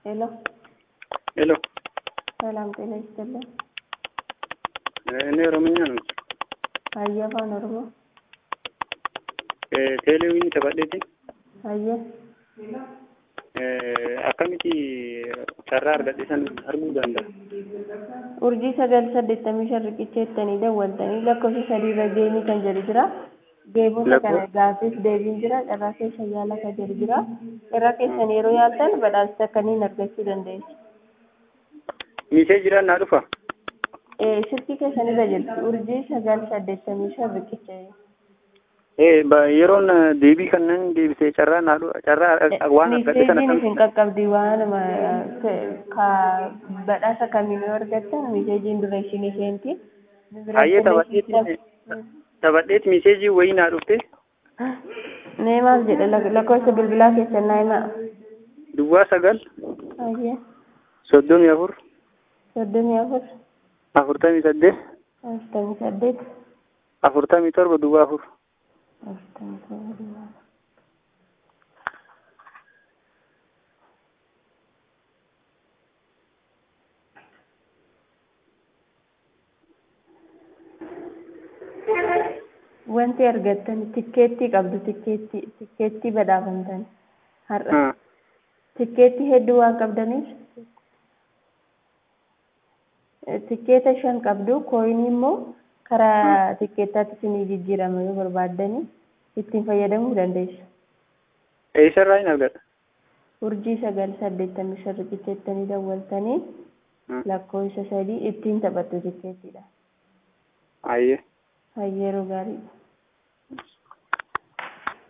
ሄሎ ሄሎ ሰላም ጤና ይስጥልን። እኔ ኦሮምኛ ነው Hayya afaan Oromoo. teeleewwiin taphatteetiin Hayya. akkamitti carraa argadhiisan arguu danda'a. Urjii sagal saddeettamii shan riqicheettanii dawwaltanii lakkoofsa sadiirra deemii kan jedhu jira. Deebiin kana gaaffiif deebiin jira. Carraa keessa yaala kan jedhu jira. Irra keessan yeroo yaaltan badhaasa kanneen argachuu dandeessu. Miisee jiraan naa dhufa. Silkii keessanirra jirti. Urjii sagal saddeettamii shan riqichee. yeroon deebii kanneen deebisee carraa naa dhufa carraa waan argadhiisan Miseejiin isin qaqqabdi waan badhaasa kamiin yoo argattan miseejiin dura isin isheenti. Hayyee taphadheetiin taphadheet miseejii wayii naa dhufte Mee maal jedha lakkoofsa bilbilaa keessan naa himaa. duwwaa sagal Hayyee soddomii afur soddomii afur afurtamii saddeet afurtamii saddeet afurtamii torba duwwaa afur. afurtamii torba duwwaa afur. Wanti argattan tikkeettii qabdu tikkeettii tikkeettii badhaafamtan har'a tikkeettii hedduu waan qabdaniif tikkeeta shan qabdu kooyinii immoo karaa tikkeettaatti isinii jijjiirama yoo barbaaddanii ittiin fayyadamuu dandeessu. Eessarraa hin argadha? Urjii sagal saddeettamii shan riqicheettanii dawwaltanii lakkoofsa sadii ittiin taphattu tikkeettiidha. Hayyee. Hayyeeroo gaarii.